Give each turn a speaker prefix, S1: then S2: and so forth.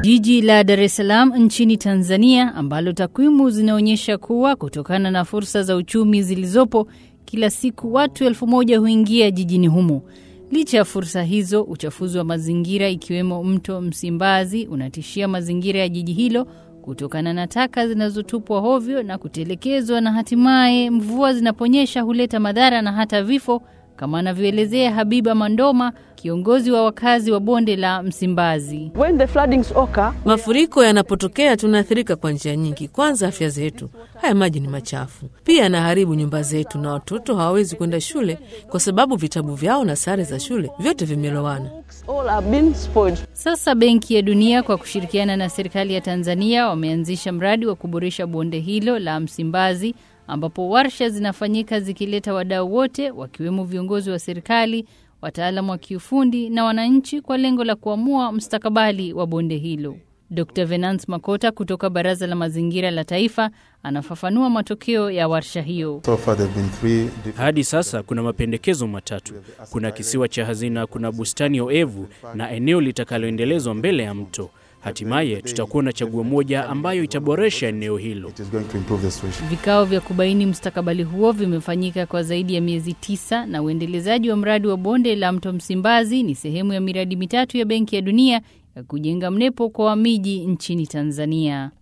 S1: Jiji la Dar es Salaam nchini Tanzania, ambalo takwimu zinaonyesha kuwa kutokana na fursa za uchumi zilizopo, kila siku watu elfu moja huingia jijini humo. Licha ya fursa hizo, uchafuzi wa mazingira ikiwemo mto Msimbazi unatishia mazingira ya jiji hilo kutokana na taka zinazotupwa hovyo na kutelekezwa, na hatimaye mvua zinaponyesha huleta madhara na hata vifo, kama anavyoelezea Habiba Mandoma, kiongozi wa wakazi wa bonde la Msimbazi.
S2: When the floodings occur,
S3: Mafuriko yanapotokea tunaathirika kwa njia nyingi. Kwanza, afya zetu. Haya maji ni machafu, pia yanaharibu nyumba zetu, na watoto hawawezi kwenda shule kwa sababu vitabu vyao na sare za shule vyote vimelowana.
S2: all have been spoiled.
S1: Sasa Benki ya Dunia kwa kushirikiana na serikali ya Tanzania wameanzisha mradi wa kuboresha bonde hilo la Msimbazi, ambapo warsha zinafanyika zikileta wadau wote wakiwemo viongozi wa serikali, wataalamu wa kiufundi na wananchi kwa lengo la kuamua mustakabali wa bonde hilo. Dr. Venance Makota kutoka Baraza la Mazingira la Taifa anafafanua matokeo ya warsha hiyo.
S4: So far there have been three different
S5: Hadi sasa kuna mapendekezo matatu. Kuna kisiwa cha hazina, kuna bustani oevu na eneo litakaloendelezwa mbele ya mto. Hatimaye tutakuwa na chaguo moja ambayo itaboresha eneo hilo.
S4: It is going to improve the situation.
S1: Vikao vya kubaini mustakabali huo vimefanyika kwa zaidi ya miezi tisa na uendelezaji wa mradi wa bonde la mto Msimbazi ni sehemu ya miradi mitatu ya Benki ya Dunia ya kujenga mnepo kwa miji nchini Tanzania.